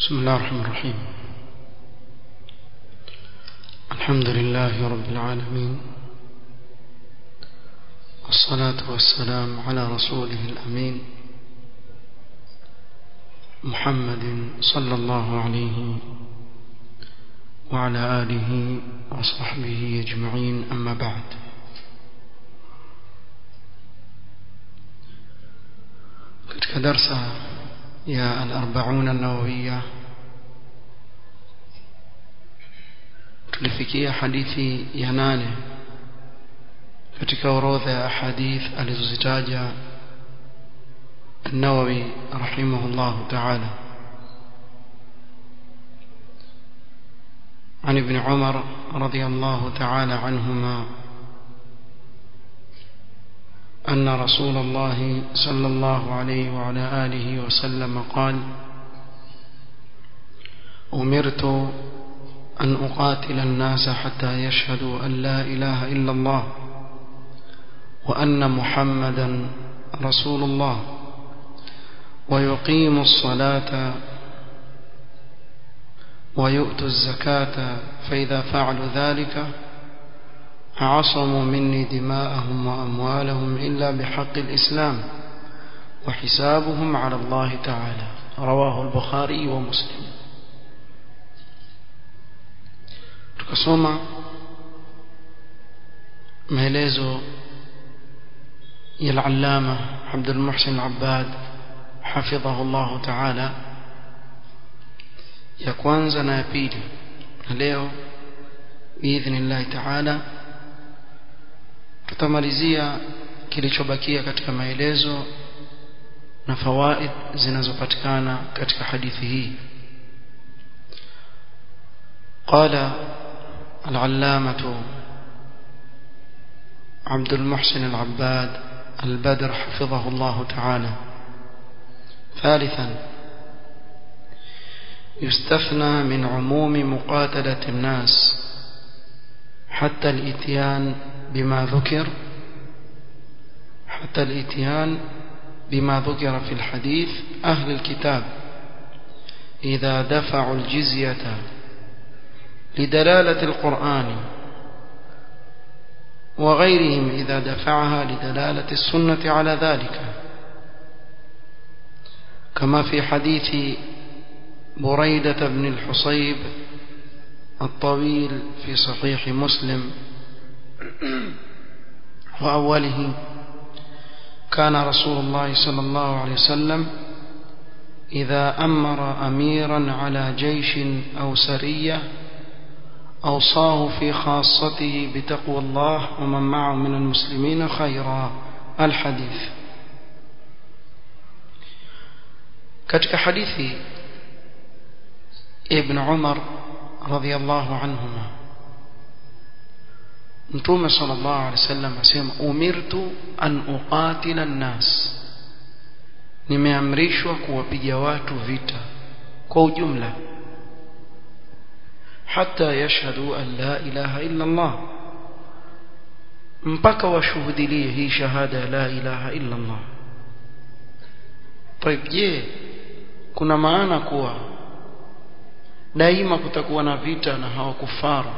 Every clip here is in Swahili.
بسم الله الرحمن الرحيم الحمد لله رب العالمين والصلاة والسلام على رسوله الأمين محمد صلى الله عليه وعلى آله وصحبه أجمعين أما بعد katika darsa ya al-arba'un an-nawawiyya tulifikia hadithi ya nane katika orodha ya hadith alizozitaja النووي رحمه الله تعالى عن ابن عمر رضي الله تعالى عنهما أن رسول الله صلى الله عليه وعلى آله وسلم قال أمرت أن أقاتل الناس حتى يشهدوا أن لا إله إلا الله وأن محمدا رسول الله ويقيم الصلاة ويؤتوا الزكاة فإذا فعلوا ذلك عصموا مني دماءهم وأموالهم إلا بحق الإسلام وحسابهم على الله تعالى رواه البخاري ومسلم tukasoma maelezo ya al-allama Abdul Muhsin Abbad hafidhahu Allah ta'ala ya kwanza na ya pili na leo biidhnillah ta'ala tutamalizia kilichobakia katika maelezo na fawaid zinazopatikana katika hadithi hii قال العلامة عبد المحسن العباد البدر حفظه الله تعالى ثالثا يستثنى من عموم مقاتلة الناس حتى الاتيان بما ذكر حتى الاتيان بما ذكر في الحديث أهل الكتاب إذا دفعوا الجزية لدلالة القرآن وغيرهم إذا دفعها لدلالة السنة على ذلك كما في حديث بريدة بن الحصيب الطويل في صحيح مسلم وأوله كان رسول الله صلى الله عليه وسلم إذا أمر أميرا على جيش أو سرية أوصاه في خاصته بتقوى الله ومن معه من المسلمين خيرا الحديث katika hadithi ibn Umar radhiyallahu anhuma Mtume sallallahu alaihi wasallam asema umirtu an uqatila an-nas nimeamrishwa kuwapiga watu vita kwa ujumla hata yashhadu an la ilaha illa Allah mpaka washuhudilie hii shahada ya la ilaha illa Allah طيب je kuna maana kuwa daima kutakuwa na vita na hawakufaru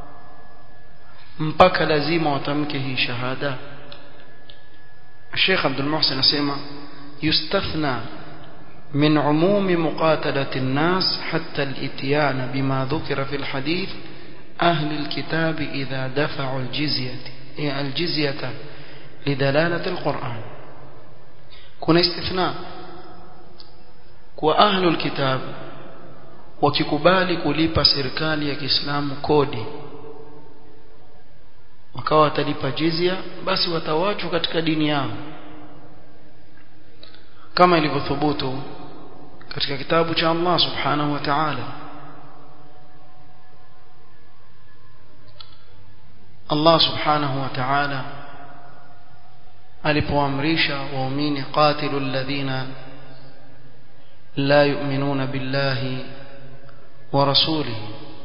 mpaka lazima watamke hii shahada Sheikh Abdul Muhsin anasema yustathna من عموم مقاتلة الناس حتى الاتيان بما ذكر في الحديث أهل الكتاب إذا دفعوا الجزية الجزية لدلالة القرآن كن استثناء وأهل الكتاب wakikubali kulipa serikali ya Kiislamu kodi wakawa watalipa jizya basi watawachwa katika dini yao kama ilivyothubutu katika kitabu cha Allah subhanahu wa ta'ala Allah subhanahu wa ta'ala alipoamrisha waumini qatilu alladhina la yu'minuna billahi wa rasulihi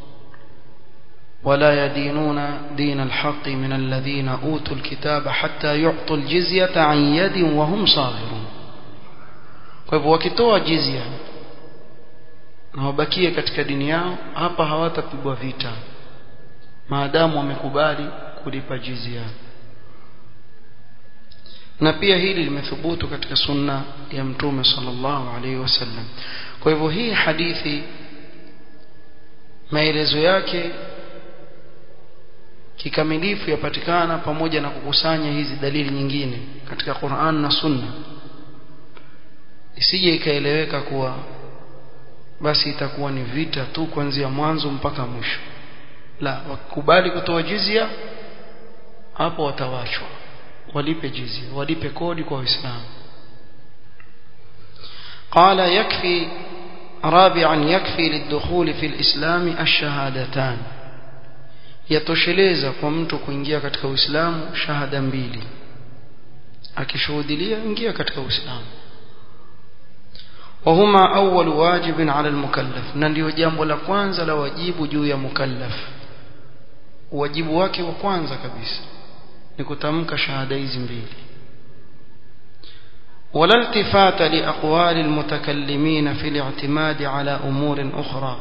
ولا يدينون دين الحق من الذين أوتوا الكتاب حتى يعطوا الجزية عن يد وهم صاغرون kwa hivyo wakitoa jizya na wabakie katika dini yao hapa hawatapigwa vita maadamu wamekubali kulipa jizia na pia hili limethubutu katika sunna ya mtume sallallahu alaihi wasallam kwa hivyo hii hadithi maelezo yake kikamilifu yapatikana pamoja na kukusanya hizi dalili nyingine katika Qur'an na Sunna isije ikaeleweka kuwa basi itakuwa ni vita tu kuanzia mwanzo mpaka mwisho la wakubali kutoa jizia hapo watawachwa walipe jizia walipe kodi kwa Uislamu قال يكفي رابعا يكفي للدخول في الإسلام الشهادتان yatosheleza kwa mtu kuingia katika Uislamu shahada mbili akishuhudilia ingia katika Uislamu وهما أول واجب على المكلف na ndio jambo la kwanza la wajibu juu ya mukallaf wajibu wake wa kwanza kabisa ni kutamka shahada hizi mbili ولا التفات لأقوال المتكلمين في الاعتماد على أمور أخرى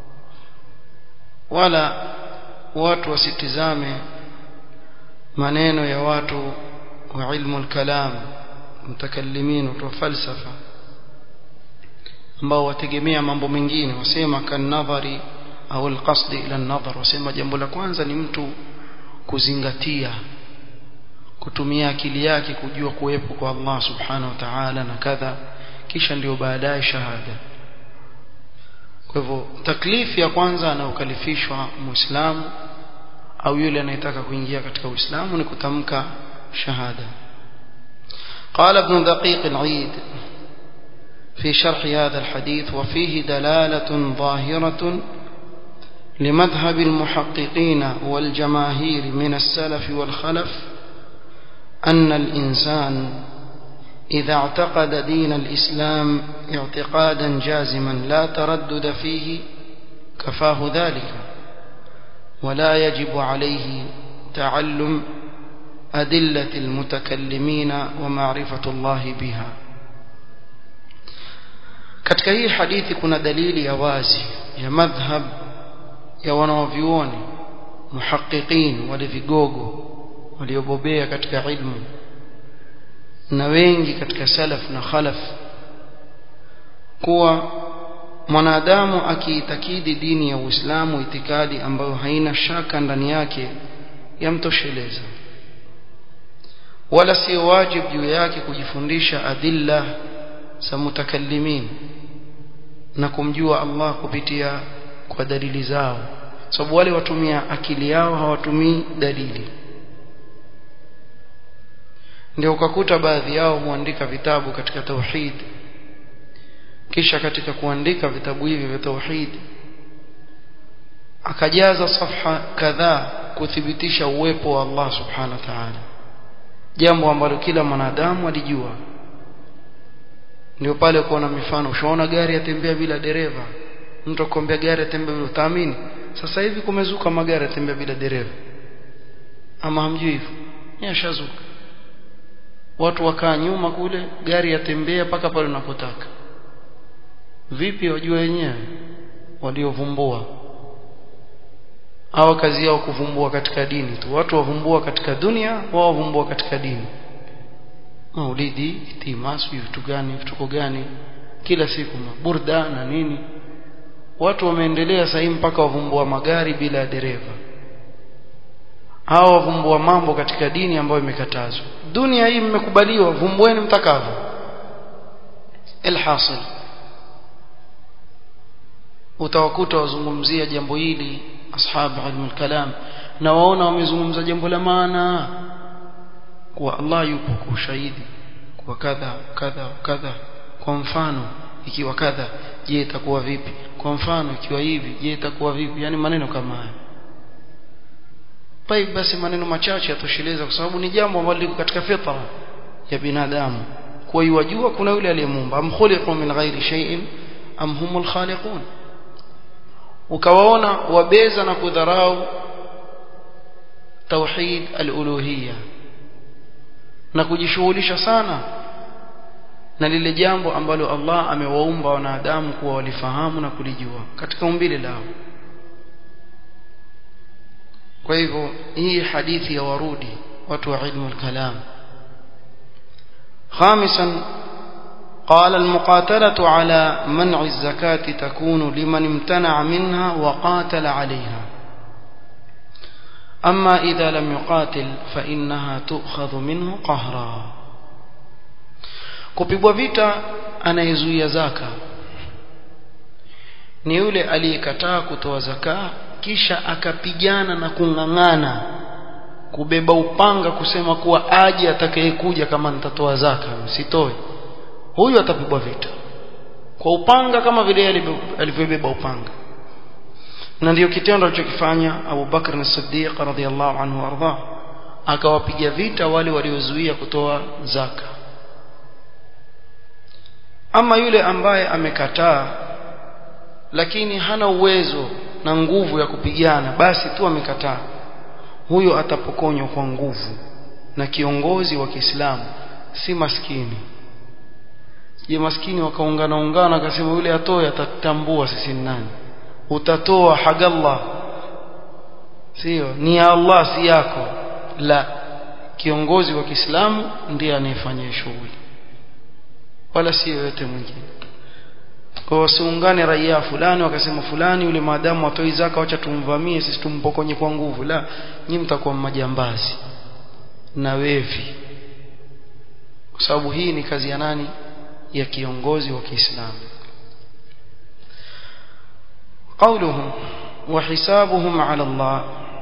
ولا watu wasitizame maneno ya watu wa ilmu al-kalam mutakallimin wa falsafa ambao wategemea mambo mengine wasema kanadhari au alqasd ila an-nadhar wasema jambo la kwanza ni mtu kuzingatia kutumia akili yake kujua kuwepo kwa Allah subhanahu wa ta'ala na kadha kisha ndio baadaye shahada kwa hivyo taklifi ya kwanza anayokalifishwa muislamu au yule anayetaka kuingia katika uislamu ni kutamka shahada قال ابن دقيق العيد في شرح هذا الحديث وفيه دلالة ظاهرة لمذهب المحققين والجماهير من السلف والخلف أن الإنسان إذا اعتقد دين الإسلام اعتقادا جازما لا تردد فيه كفاه ذلك ولا يجب عليه تعلم أدلة المتكلمين ومعرفة الله بها katika hii hadithi kuna dalili ya wazi ya madhhab ya wanaovyuoni muhaqiqin wale vigogo waliobobea katika ilmu na wengi katika salaf na khalaf kuwa mwanadamu akiitakidi dini ya Uislamu itikadi ambayo haina shaka ndani yake yamtosheleza wala sio wajibu juu yake kujifundisha adilla za mutakallimin na kumjua Allah kupitia kwa dalili zao sababu wale watumia akili yao hawatumii dalili ndio ukakuta baadhi yao huandika vitabu katika tauhid kisha katika kuandika vitabu hivi vya tauhid akajaza safha kadhaa kuthibitisha uwepo wa Allah subhanahu wa ta'ala jambo ambalo kila mwanadamu alijua ndio pale kuona mifano ushaona gari yatembea bila dereva mtu akwambia gari yatembea bila utaamini sasa hivi kumezuka magari yatembea bila dereva ama hamjui hivyo yashazuka watu wakaa nyuma kule gari yatembea mpaka pale unapotaka vipi wajua wenyewe waliovumbua hawa kazi yao kuvumbua katika dini tu watu wavumbua katika dunia wao wavumbua katika dini maulidi timasu vitu gani vituko gani kila siku maburda na nini watu wameendelea sahii mpaka wavumbua magari bila dereva hawa wavumbua mambo katika dini ambayo imekatazwa dunia hii mmekubaliwa vumbueni mtakavyo alhasil utawakuta wazungumzia jambo hili ashabu ilmu kalam na waona wamezungumza jambo la maana kuwa Allah yupo kwa ushahidi kwa kadha kadha kadha kwa mfano ikiwa kadha je itakuwa vipi kwa mfano ikiwa hivi je itakuwa vipi yani maneno kama haya طيب basi maneno machache yatosheleza kwa sababu ni jambo ambalo liko katika fitra ya binadamu kwa hiyo wajua kuna yule aliyemuumba am khuliqu min ghairi shay'in am humul khaliqun ukawaona wabeza na kudharau tauhid al-uluhiyya na kujishughulisha sana na lile jambo ambalo Allah amewaumba wanadamu kuwa walifahamu na kulijua katika umbile lao kwa hivyo hii hadithi ya warudi watu wa ilmu al-kalam خامسا قال المقاتلة على منع الزكاة تكون لمن امتنع منها وقاتل عليها أما إذا لم يقاتل فإنها تؤخذ منه قهرا kupigwa vita anayezuia zaka ni yule aliyekataa kutoa zaka kisha akapigana na kung'ang'ana kubeba upanga kusema kuwa aje atakayekuja kama nitatoa zaka sitoe huyu atapigwa vita kwa upanga kama vile alivyobeba upanga na ndiyo kitendo alichokifanya Abu Bakr as-Siddiq radhiyallahu anhu arda akawapiga vita wale waliozuia kutoa zaka ama yule ambaye amekataa lakini hana uwezo na nguvu ya kupigana basi tu amekataa huyo atapokonywa kwa nguvu na kiongozi wa Kiislamu si maskini je maskini wakaungana ungana akasema yule atoe atatambua sisi ni nani utatoa hagallah sio ni ya Allah si yako la kiongozi wa Kiislamu ndiye anayefanya shughuli wala si yoyote mwingine kwa wasiungane raia fulani wakasema fulani yule maadamu atoi zaka wacha tumvamie sisi tumpokonye kwa nguvu la nyinyi mtakuwa majambazi na wevi kwa sababu hii ni kazi ya nani ya kiongozi wa Kiislamu قوله وحسابهم على الله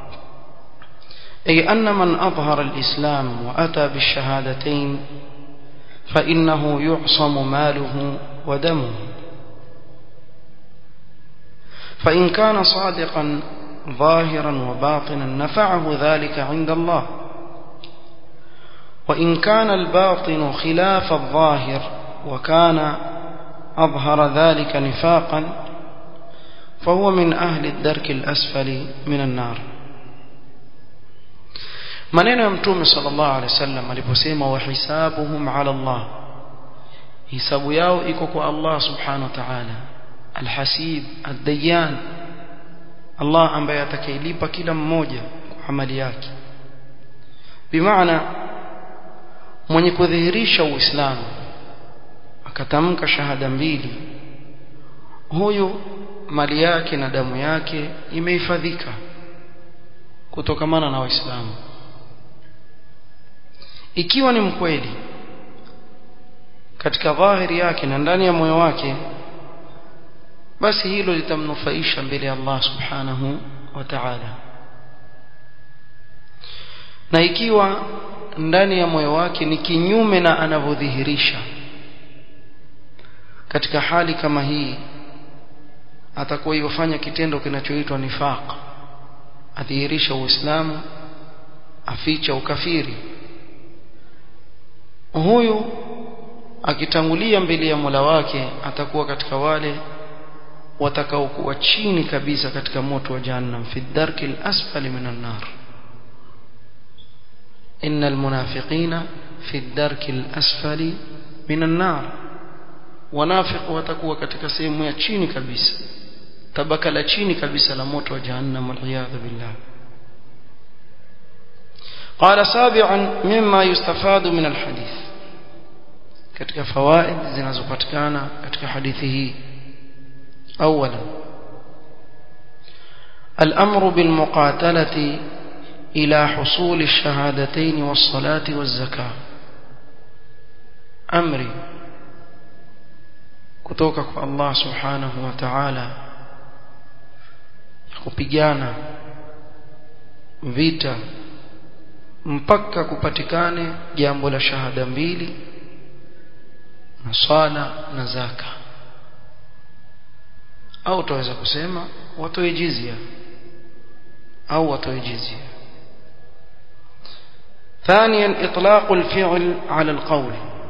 أي أن من أظهر الإسلام وأتى بالشهادتين فإنه يعصم ماله ودمه فإن كان صادقا ظاهرا وباطنا نفعه ذلك عند الله وإن كان الباطن خلاف الظاهر وكان أظهر ذلك نفاقا فهو من أهل الدرك الأسفل من النار maneno ya mtume sallallahu alaihi wasallam aliposema wahisabuhum ala Allah hisabu yao iko kwa Allah subhanahu wa ta'ala alhasib ad-dayyan Allah ambaye atakayelipa kila mmoja kwa amali yake bimaana mwenye kudhihirisha uislamu akatamka shahada mbili huyu mali yake na damu yake imehifadhika kutokamana na waislamu ikiwa ni mkweli katika dhahiri yake na ndani ya moyo wake basi hilo litamnufaisha mbele ya Allah subhanahu wa ta'ala na ikiwa ndani ya moyo wake ni kinyume na anavyodhihirisha katika hali kama hii atakuwa yofanya kitendo kinachoitwa nifaq adhihirisha uislamu aficha ukafiri huyu akitangulia mbele ya Mola wake atakuwa katika wale watakaokuwa chini kabisa katika moto wa jahannam fi dharki al-asfali minan nar innal munafiqina fi dharki al-asfali minan nar wanafiq watakuwa katika sehemu ya chini kabisa tabaka la chini kabisa la moto wa jahannam waliyadhu billah قال سابعا مما يستفاد من الحديث katika fawaid zinazopatikana katika hadithi hii اولا الامر بالمقاتله الى حصول الشهادتين والصلاه والزكاه امري kutoka kwa Allah subhanahu wa ta'ala ya kupigana vita mpaka kupatikane jambo la shahada mbili na swala na zaka au utaweza kusema watoe jizia au watoe jizia ثانيا اطلاق الفعل على القول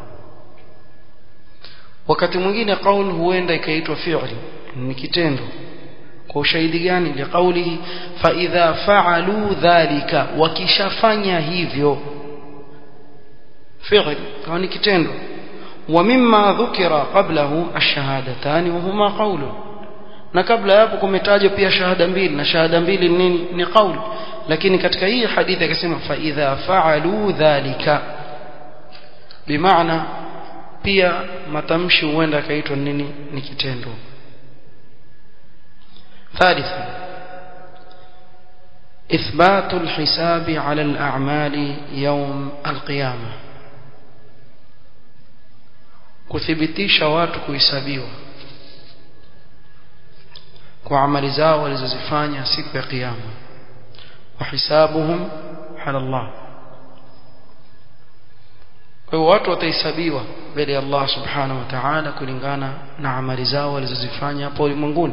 wakati mwingine qaul huenda ikaitwa fi'li ni kitendo kwa ushahidi gani liqaulihi fa idha fa'alu dhalika wakishafanya hivyo fi'l kama ni kitendo ومما ذكر قبله الشهادتان وهما قول na kabla yapo kumetajwa pia shahada mbili na shahada mbili nini ni qaul lakini katika hii hadithi akasema fa idha fa'alu dhalika bimaana pia matamshi huenda akaitwa nini ni kitendo ثالثا إثبات الحساب على الأعمال يوم القيامة kuthibitisha watu kuhesabiwa kwa amali zao walizozifanya siku ya kiyama wa hisabuhum ala Allah kwa hiyo watu watahesabiwa mbele ya Allah subhanahu wa ta'ala kulingana na amali zao walizozifanya hapo ulimwenguni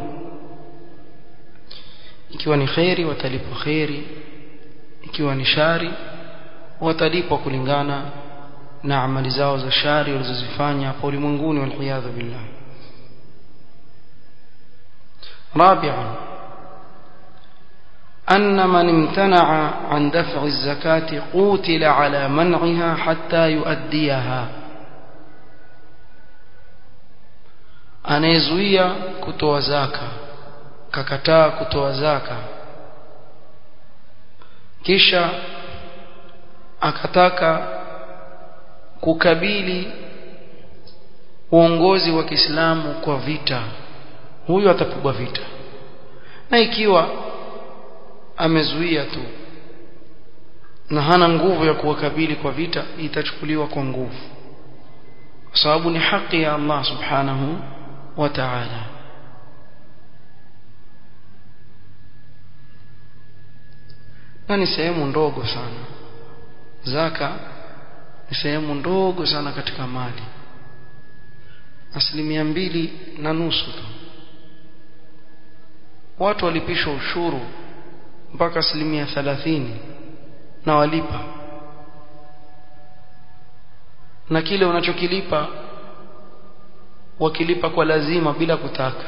ikiwa ni khairi watalipwa khairi ikiwa ni shari watalipwa kulingana na amali zao za shari walizozifanya hapo ulimwenguni waliyadhu billah رابعا أن من امتنع عن دفع الزكاة قوتل على منعها حتى يؤديها anayezuia kutoa zaka kakataa kutoa zaka kisha akataka kukabili uongozi wa Kiislamu kwa vita huyu atapigwa vita na ikiwa amezuia tu na hana nguvu ya kuwakabili kwa vita itachukuliwa kwa nguvu kwa sababu ni haki ya Allah subhanahu wa ta'ala na ni sehemu ndogo sana zaka ni sehemu ndogo sana katika mali asilimia mbili na nusu tu watu walipishwa ushuru mpaka asilimia thalathini na walipa na kile unachokilipa wakilipa kwa lazima bila kutaka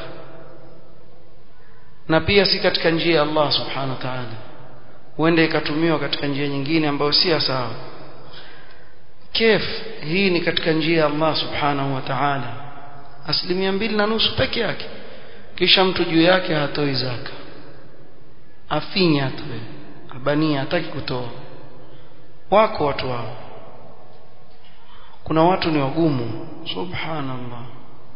na pia si katika njia ya Allah subhanahu wa ta'ala huenda ikatumiwa katika njia nyingine ambayo si sawa kef hii ni katika njia ya Allah subhanahu wa ta'ala asilimia mbili na nusu peke yake kisha mtu juu yake hatoi zaka afinya atoe abania hataki kutoa wako watu wao kuna watu ni wagumu subhanallah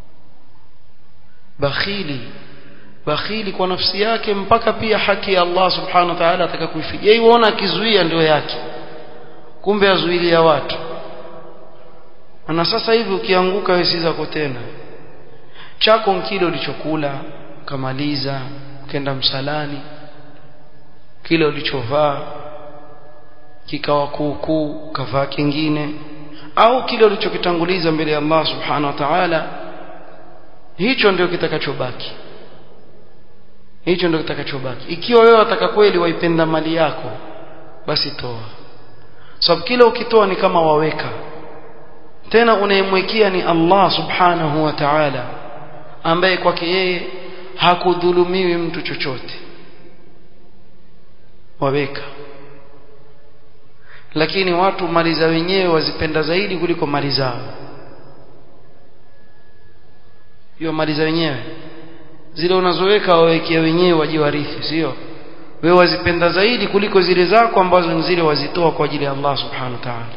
bakhili bakhili kwa nafsi yake mpaka pia haki ya Allah subhanahu wa ta'ala ataka kuifikia yeye uona akizuia ndio yake kumbe azuilia watu na sasa hivi ukianguka wewe si zako tena chako kile ulichokula ukamaliza ukenda msalani kile ulichovaa kikawa kuukuu kavaa kingine au kile ulichokitanguliza mbele ya Allah subhanahu wa ta'ala hicho ndio kitakachobaki hicho ndio kitakachobaki ikiwa wewe wataka kweli waipenda mali yako basi toa sababu kile ukitoa ni kama waweka tena unayemwekea ni Allah subhanahu wa ta'ala ambaye kwake yeye hakudhulumiwi mtu chochote waweka lakini watu mali za wenyewe wazipenda zaidi kuliko mali zao hiyo mali za wenyewe zile unazoweka wawekea wenyewe wajiwarithi sio wewe wazipenda zaidi kuliko zile zako ambazo ni zile wazitoa kwa ajili ya Allah subhanahu wa ta'ala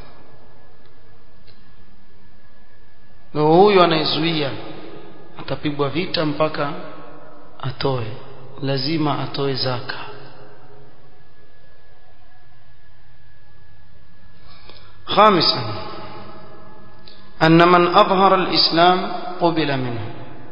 na huyu anayezuia atapigwa vita mpaka atoe lazima atoe zaka خامسا أن من أظهر الإسلام قبل منه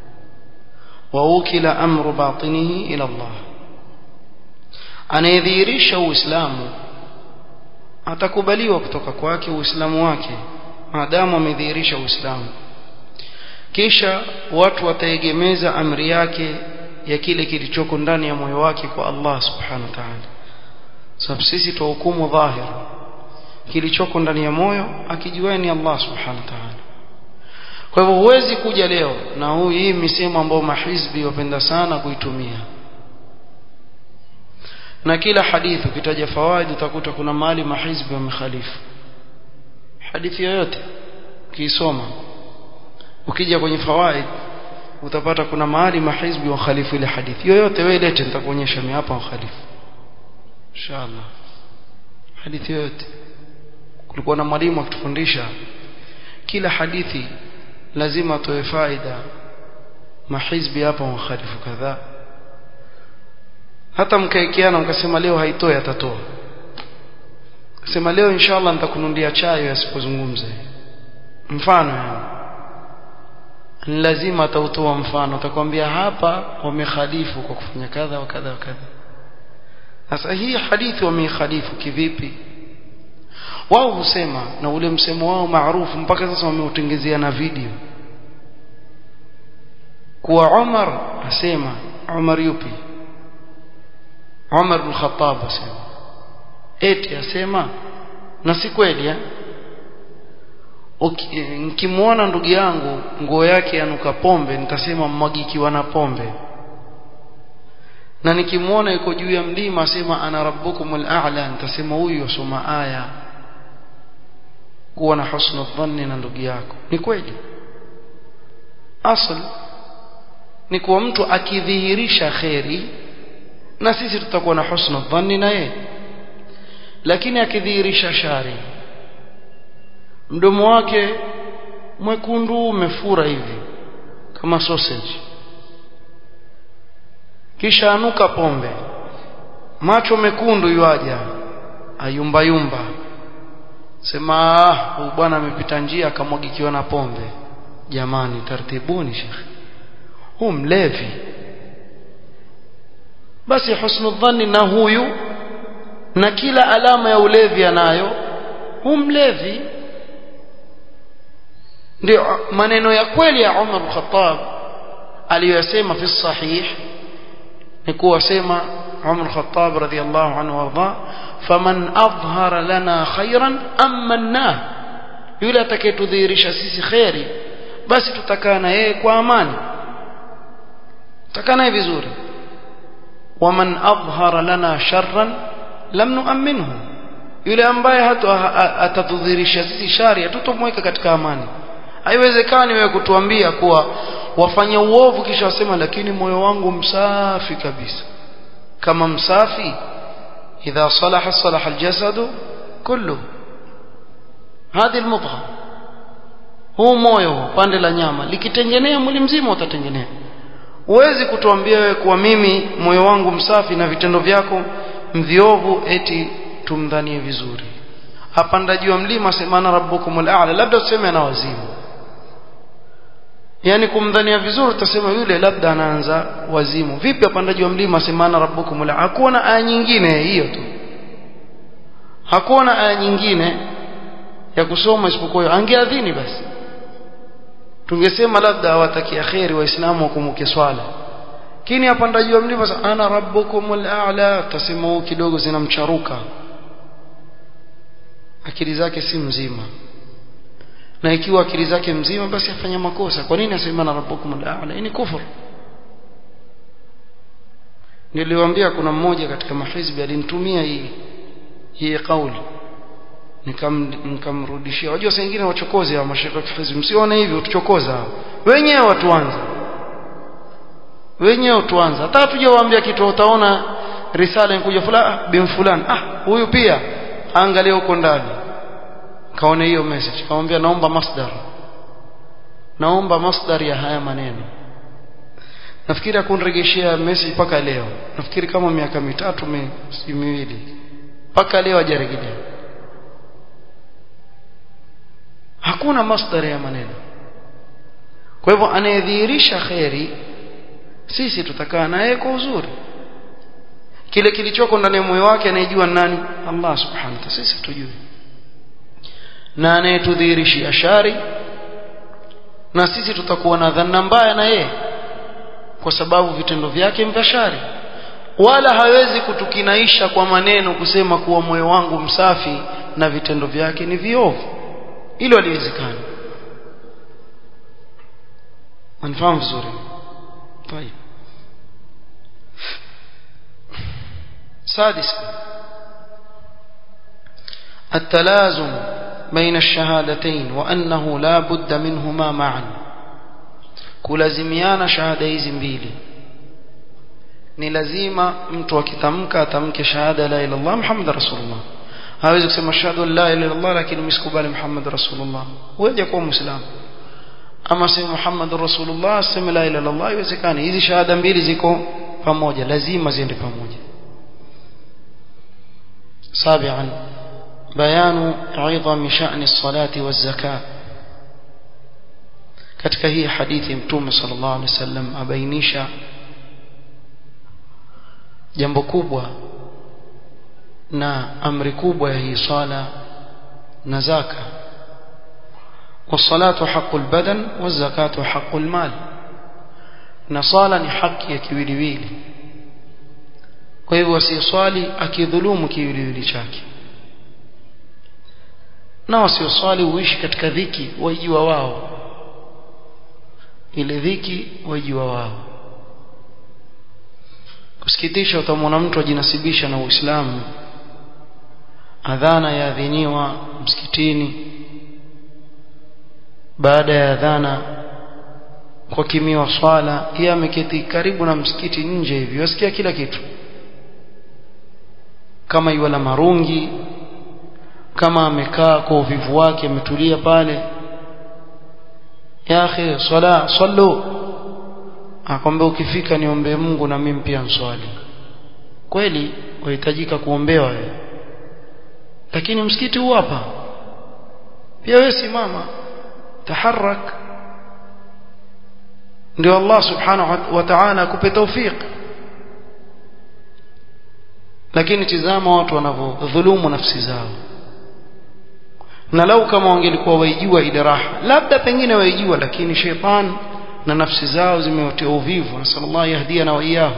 ووكل أمر باطنه إلى الله anayedhihirisha uislamu atakubaliwa kutoka kwake uislamu wake maadamu amedhihirisha uislamu kisha watu wataegemeza amri yake ya kile kilichoko ndani ya moyo wake kwa Allah subhanahu wa ta'ala sababu sisi tuhukumu dhahir kilichoko ndani ya moyo akijua ni Allah subhanahu wa ta'ala kwa hivyo huwezi kuja leo na huu hii misemo ambayo mahizbi wapenda sana kuitumia na kila hadithi ukitaja fawaid utakuta kuna mahali mahizbi wamekhalifu hadithi yoyote ukisoma ukija kwenye fawaid utapata kuna mahali mahizbi wa khalifu ile hadithi yoyote wewe lete nitakuonyesha mimi hapa khalifu inshallah hadithi yoyote kulikuwa na mwalimu akitufundisha kila hadithi lazima atoe faida mahizbi hapa wa khalifu kadhaa hata mkaekeana mkasema leo haitoi atatoa sema leo inshallah nitakununulia chai asipozungumza mfano yani lazima atautoa mfano atakwambia hapa wamekhalifu kwa kufanya kadha wa kadha wa kadha sasa hii hadithi wamekhalifu kivipi wao husema na ule msemo wao maarufu mpaka sasa wameutengezea na video kuwa Umar asema Umar yupi Umar bin Khattab asema eti asema na si kweli eh nikimwona ndugu yangu nguo yake yanuka pombe nitasema mwagikiwa na pombe na nikimwona yuko juu ya mlima asema ana rabbukumul a'la nitasema huyu yosoma aya kuwa na husnu dhanni na ndugu yako ni kweli asl ni kuwa mtu akidhihirisha kheri na sisi tutakuwa na husnu dhanni na yeye lakini akidhihirisha shari mdomo wake mwekundu umefura hivi kama sausage kisha anuka pombe macho mekundu yuaja ayumba yumba sema huyu bwana amepita njia akamwagikiwa na pombe jamani tartibuni shekhi huu mlevi basi husnu dhanni na huyu na kila alama ya ulevi anayo huu mlevi ndio maneno ya kweli ya Umar al-Khattab aliyosema fi sahih ni kuwasema Umar al-Khattab radhiyallahu anhu warda faman adhhara lana khairan amanna yule atakayetudhihirisha sisi khairi basi tutakaa na yeye kwa amani tutakaa naye vizuri waman adhhara lana sharran lam nu'minhu yule ambaye hata atatudhihirisha sisi shari hatutomweka katika amani haiwezekani wewe kutuambia kuwa wafanya uovu kisha wasema lakini moyo wangu msafi kabisa kama msafi idha salaha salaha aljasadu kullu hadi almudgha huu moyo pande la nyama likitengenea mwili mzima utatengenea huwezi kutuambia wewe kuwa mimi moyo wangu msafi na vitendo vyako mviovu eti tumdhanie vizuri hapanda juu ya mlima semana rabbukumul a'la labda tuseme ana wazimu yani kumdhania vizuri utasema yule labda anaanza wazimu vipi apandaji wa mlima semana rabbukum la hakuna aya nyingine hiyo tu hakuna aya nyingine ya kusoma isipokuwa angeadhini basi tungesema labda awatakia kheri waislamu wakumbuke swala kini apandaji wa mlima ana rabbukumul a'la utasema kidogo zinamcharuka akili zake si mzima na ikiwa akili zake mzima basi afanya makosa kwa nini asema na rabbukum al-a'la ni kufur niliwaambia kuna mmoja katika mahizbi alinitumia hii hii kauli nikam nikamrudishia wajua saa nyingine wachokozi wa mashaka hizbi msione hivi utuchokoza wenyewe watuanza wenyewe tuanza hata hatujawaambia kitu utaona risala inakuja fulani bin fulani ah huyu pia angalia huko ndani kaone hiyo message kamwambia naomba masdar naomba masdar ya haya maneno nafikiri akunirejeshia message mpaka leo nafikiri kama miaka mitatu si miwili mpaka leo hajarejelea hakuna masdar ya maneno kwa hivyo anayedhihirisha kheri sisi tutakaa naye kwa uzuri kile kilichoko ndani ya moyo wake anayejua nani Allah subhanahu wa ta'ala sisi tujue na anayetudhihirishia shari na sisi tutakuwa na dhanna mbaya na yeye kwa sababu vitendo vyake vya shari wala hawezi kutukinaisha kwa maneno kusema kuwa moyo wangu msafi na vitendo vyake ni viovu hilo haliwezekani manifahamu vizuri طيب سادسا التلازم بين الشهادتين وأنه لا بد منهما معا kulazimiana shahada hizi mbili ni lazima mtu akitamka atamke shahada la ilaha illallah muhammad rasulullah hawezi kusema shahada la ilaha illallah lakini msikubali muhammad rasulullah huwezi kuwa muislamu ama sema muhammad rasulullah sema la ilaha illallah haiwezekani hizi shahada mbili ziko pamoja lazima ziende pamoja سابعا بيان عظم شأن الصلاة والزكاة katika hii hadithi mtume sallallahu alaihi wasallam abainisha jambo kubwa na amri kubwa ya hii sala na zaka والصلاه حق البدن والزكاه حق المال na sala ni haki ya kiwiliwili kwa hivyo asiyeswali akidhulumu kiwiliwili chake na wasioswali huishi katika dhiki waijua wao ile dhiki waijua wao kusikitisha utamwona mtu ajinasibisha na Uislamu adhana yaadhiniwa msikitini baada ya adhana kwa kimiwa swala yeye ameketi karibu na msikiti nje hivi wasikia kila kitu kama iwala marungi kama amekaa kwa uvivu wake ametulia pale ya akhi swala sallu akwambia ukifika niombe Mungu na mimi pia nswali kweli wahitajika kuombewa wewe lakini msikiti huu hapa pia wewe simama taharak ndio Allah subhanahu wa ta'ala akupe tawfik lakini tizama watu wanavyodhulumu nafsi zao na lau kama wangelikuwa waijua ile raha labda pengine waijua lakini sheitan na nafsi zao zimewatia uvivu nasallallahu yahdia na waiyahu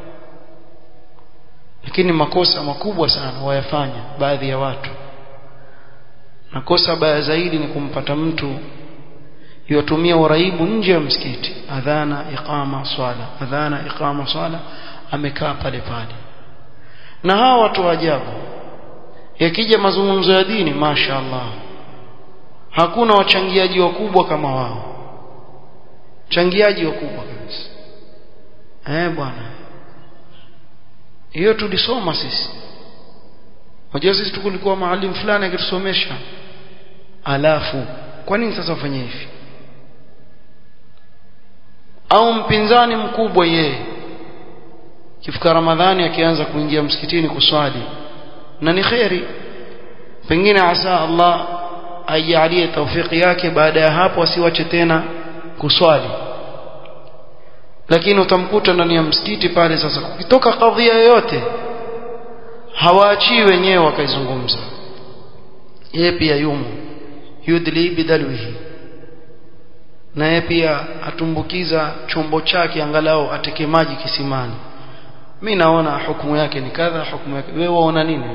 lakini makosa makubwa sana wayafanya baadhi ya watu na kosa baya zaidi ni kumpata mtu yotumia uraibu nje ya msikiti adhana iqama swala adhana iqama swala amekaa pale pale na hawa watu wa ajabu yakija mazungumzo ya dini mashaallah hakuna wachangiaji wakubwa kama wao changiaji wakubwa kabisa eh bwana hiyo tulisoma sisi Wajua sisi tulikuwa maalim fulani akitusomesha alafu kwa nini sasa ufanye hivi au mpinzani mkubwa yeye kifika ramadhani akianza kuingia msikitini kuswali na ni kheri pengine asa Allah aijalie taufiki yake baada ya hapo asiwache tena kuswali lakini utamkuta ndani ya msikiti pale sasa ukitoka kadhia yoyote hawaachii wenyewe wakaizungumza yeye pia yumo yudli bidalwihi na yeye pia atumbukiza chombo chake angalau ateke maji kisimani mimi naona hukumu yake ni kadha hukumu yake wewe waona nini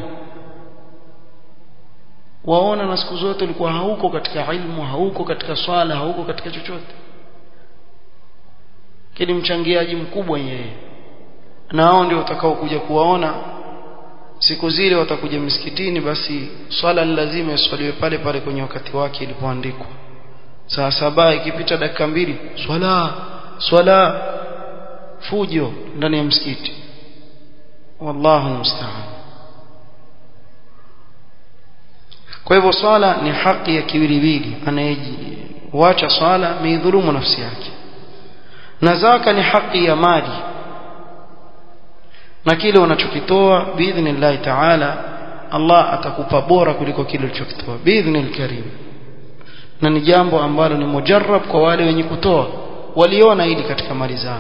waona na siku zote ulikuwa hauko katika ilmu hauko katika swala hauko katika chochote kile mchangiaji mkubwa yeye na hao ndio utakao kuja kuwaona siku zile watakuja misikitini basi swala ni lazima iswaliwe pale pale kwenye wakati wake ilipoandikwa saa saba ikipita dakika mbili swala swala fujo ndani ya msikiti wallahu musta'an kwa hivyo swala ni haki ya kiwiliwili anayejiwacha swala ameidhulumu nafsi yake na zaka ni haki ya mali na kile unachokitoa biidhnillahi taala Allah atakupa bora kuliko kile ulichokitoa biidhnil karim na ni jambo ambalo ni mujarrab kwa wale wenye kutoa waliona hili katika mali zao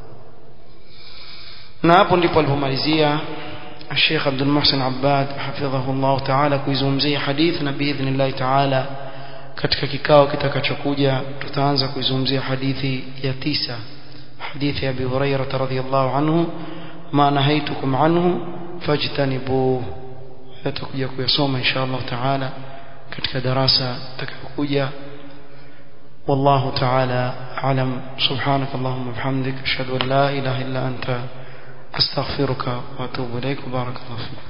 na hapo ndipo alipomalizia الشيخ عبد المحسن عباد حفظه الله تعالى kuizungumzia hadith na biidhnillah taala katika kikao kitakachokuja tutaanza kuizungumzia hadithi ya tisa hadithi ya Abi Hurairah radhiyallahu anhu ma nahaitukum anhu fajtanibuhu tutakuja kuyasoma insha Allah taala katika darasa takayokuja والله تعالى أعلم سبحانك اللهم وبحمدك أشهد أن لا إله إلا أنت أستغفرك وأتوب إليك وبارك الله فيك